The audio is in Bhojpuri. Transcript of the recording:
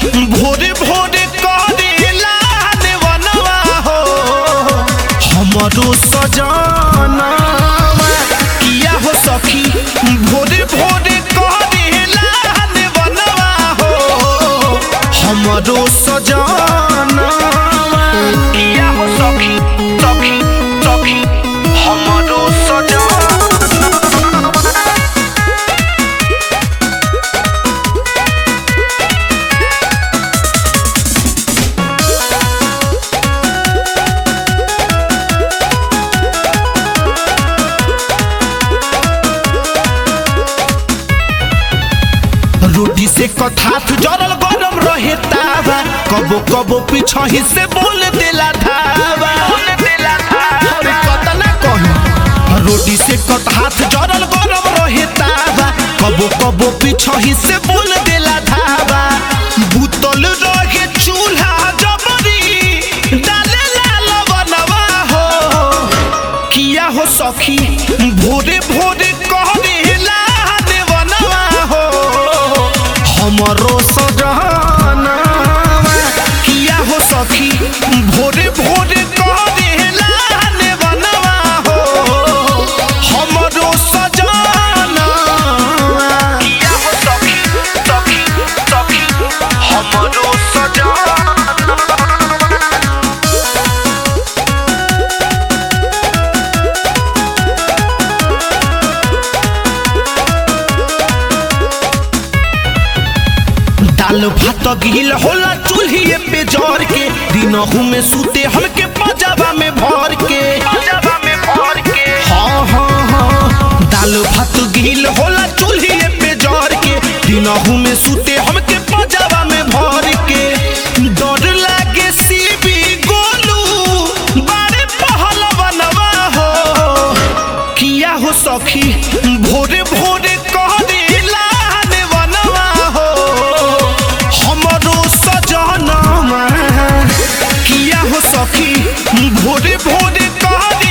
भोरे भोरे करेला देवनवा हो हमरो सजाना किया हो सखी भोरे भोरे करेला देवनवा हो हमरो सजाना किया हो सखी सखी सखी हमरो सजाना रोटी से कथाथ जरल गरम रहे तावा कबो कबो पीछही से बोल देला धावा अरे कतना कही रोटी से कथाथ जरल गरम रहे तावा कबो कबो पीछही से बोल देला धावा बुतल रहे चूल्हा जबरी डाले लवनवा हो किया हो सखी भोरे भोरे कहला देवनवा हो हमरो सजना किया हो सखी भोरे भोरे कहला देवनवा हो हमरो सजना किया हो सखी सखी सखी हमरो सजना दाल भात गिल होला चूल्हिए पे जर के दिनहू में सूते हमके पजाबा में भर के पजाबा में भर के हाँ हाँ हाँ दाल भात गिल होला चूल्हिए पे जर के दिनहू में सूते हमके पजाबा में भर के डर लागे सीबी गोलू बारे पहलवनवा हो किया हो सखी भोरे भोरे कह देला देवनवा हो हमरो सजनमा किया हो सखी भोरे भोरे कह